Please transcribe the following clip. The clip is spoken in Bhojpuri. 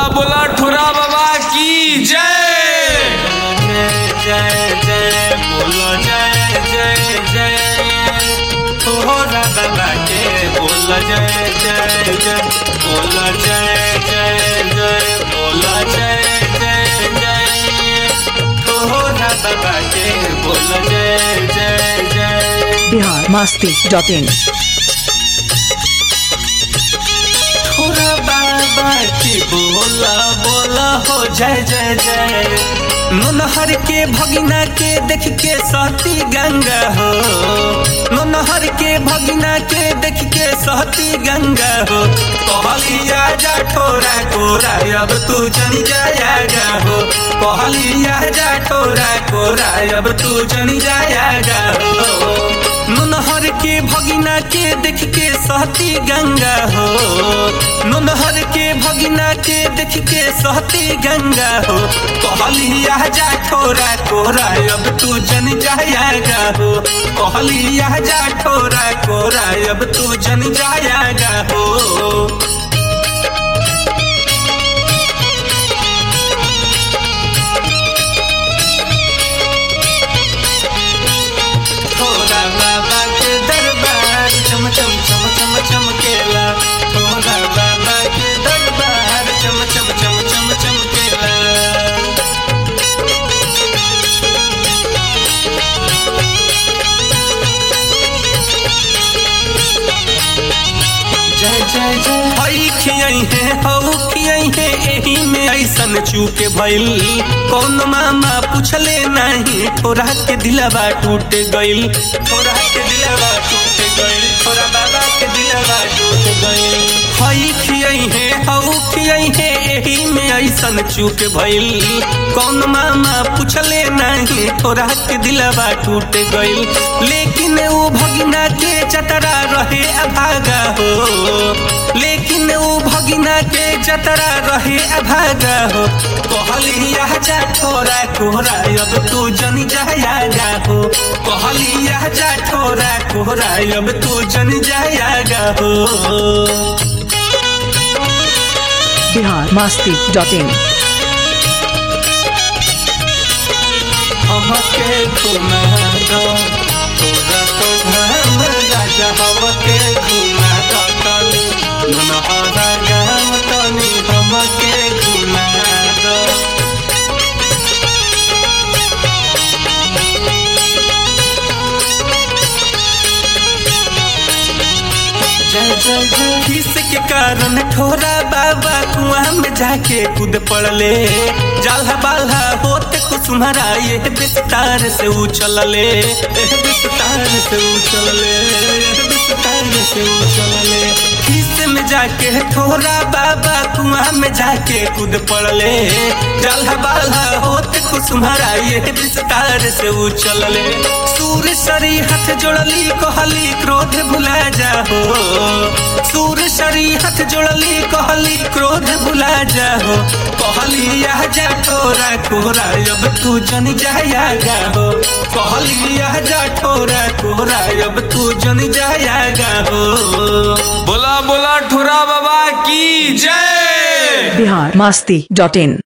बोला ठुरा बाबा की जय जय जय बोलो जय जय जय तोहरा बाबा के बोलो जय जय जय बोलो जय जय जय बोलो जय जय जय तोहरा बाबा के बोलो जय जय जय बिहार मस्ती डॉट इन थोड़ा बाबा की बोला बोला हो जय जय जय नोनहर के भगिना के देख के सहती गंगा हो नोनहर के भगिना के देख के सहती गंगा हो कहलिया जा ठोरा कोरा अब तू जन जाएगा हो कहलिया जा ठोरा कोरा अब तू जन जाएगा हो नोनहर के भगिना के देख के सहती गंगा हो नोनहर के भगिना के देख के सहती गंगा हो कहलिया जा ठोरा कोरा अब तू जन जाएगा हो कहलिया जा ठोरा कोरा अब तू जन जाएगा हो थोड़ा बाबा के दरबार चम चम चम चम चमकेला थोड़ा बाबा के दरबार चम चम चम चम चमकेला जय जय जय हई खियई है हऊ खियई है एही में ऐसन चूके भइल कौन मामा पूछले नहीं थोड़ा के दिलवा टूट गइल थोड़ा के दिलवा टूट गइल थोड़ा बाबा के दिलवा टूट गइल हई खियई है हऊ खियई है एही में ऐसन चूक भइल कौन मामा पूछले नहीं थोड़ा के दिलवा टूट गइल लेकिन वो भगिना के चतरा रहे अभागा हो लेकिन वो भगिना के जतरा रहे अभागा हो कहलिया जा ठोरा कोहरा अब तू जन जाएगा हो कहलिया जा ठोरा कोहरा अब तू जन जाएगा हो बिहार मस्ती डॉट इन हमके घुमा दो तोरा तो धाम राजा हमके घुमा दो तनी मनहरा गाम तनी हमके घुमा दो जय जय जय किस के कारण ठोरा बाबा कुआं में जाके कूद पड़ले जाल्हा बाल्हा होते कुसुमरा ये विस्तार से उछलले एह विस्तार से उछलले एह विस्तार से उछलले किस में जाके ठोरा बाबा कुआं में जाके कूद पड़ले जाल्हा बाल्हा होते कुसुमरा ये विस्तार से उछलले सूर सरी हाथ जोड़ली कहली क्रोध भुला जाहो सूर सरी हाथ जोड़ली कहली क्रोध भुला जाहो कहली यह जा ठोरा कोरा अब तू जन जाएगा हो कहली यह जा ठोरा कोरा अब तू जन जाएगा हो बोला बोला ठुरा बाबा की जय बिहार मस्ती डॉट इन